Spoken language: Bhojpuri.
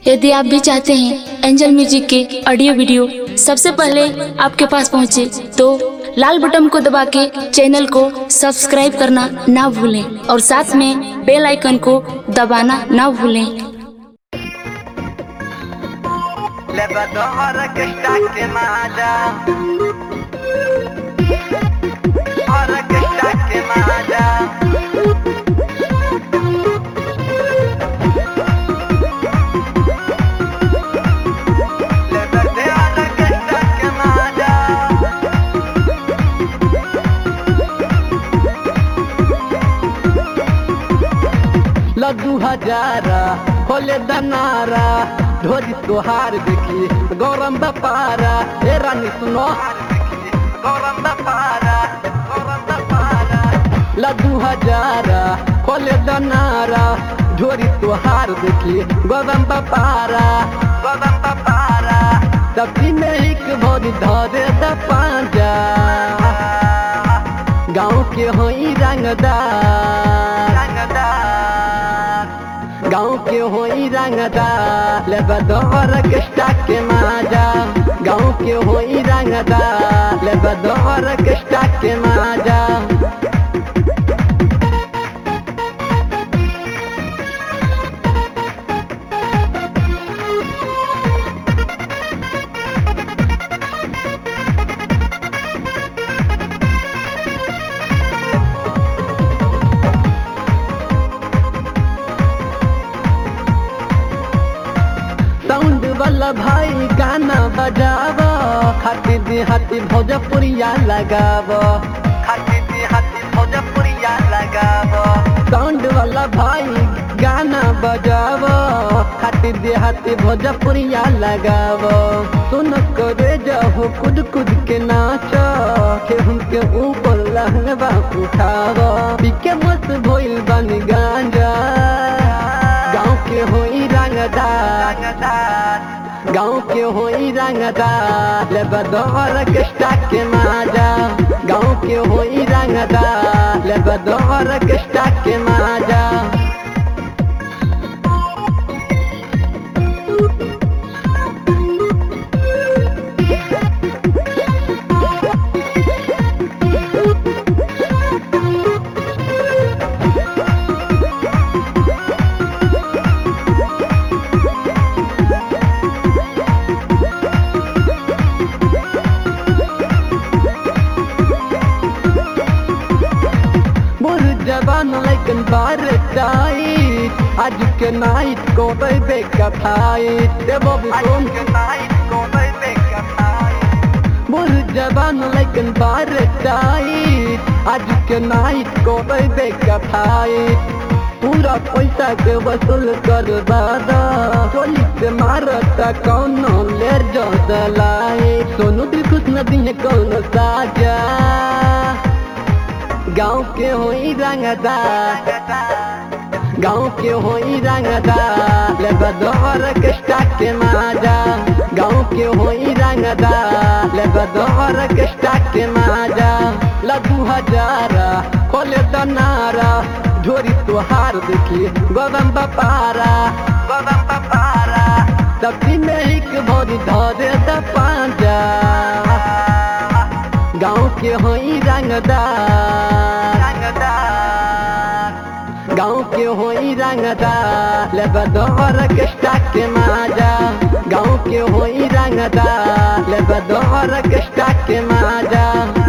यदि आप भी चाहते हैं एंजल म्यूजिक के ऑडियो वीडियो सबसे पहले आपके पास पहुंचे तो लाल बटन को दबा के चैनल को सब्सक्राइब करना ना भूलें और साथ में बेल आइकन को दबाना ना भूलें لبدور كشتاك معدا اور كشتاك معدا لبدور كشتاك معدا लड्डू हजारा होले दनारा ढोरी तोहार देखी गौरम बपारा ए रानी सुनो गौरम बपारा गौरम बपारा लड्डू हजारा होले दनारा ढोरी तोहार देखी गौरम बपारा गौरम बपारा सब्जी में एक भोरी धरे द पांजा गाँव के होई रंगदार रंगदार गाँव के होई रंगदार लेबदौर कष्टा के माजा गाँव के होई रंगदार लेबदौर कष्टा के माजा साउंड वाला भाई गाना बजावा खाती देहाती भोजपुरिया लगावा खाती देहाती भोजपुरिया लगावो साउंड वाला भाई गाना बजावा खाती देहाती भोजपुरिया लगावा सुन करे जाओ कुद कुद के नाचो के उनके ऊपर लहंगा उठावा पीके मस्त भइल बन गांजा गाँव के होई रंगदार रंगदार गाँव के होई रंगदार लेबदौर कष्टा के माजा गाँव के होई रंगदार लेबदौर कष्टा के माजा मोर जवान लेकिन बार टाइट आज के नाइट को बेबे कथाइट देवो भी आज सुन के नाइट को बेबे कथाई मोर जवान लेकिन बार टाइट आज के नाइट को बेबे कथाइट पूरा पैसा के वसूल कर दादा चोली से मारता कौनो ले जो दलाई सोनू दिल खुश नदी है कौनो साजा गाँव के होई रंगदार गाँव के होई रंगदार लेबदौर कष्टा के माजा गाँव के होई रंगदार लेबदौर कष्टा के माजा लड्डू हजारा खोले दनारा ढोरी तोहार देखी गोदम बपारा गोदम बपारा सब्जी में एक भोरी धरे द पांजा गाँव के होई रंगदार रंगदार गाँव के होई रंगदार लेबदौर कष्टा के माजा गाँव के होई रंगदार लेबदौर कष्टा के माजा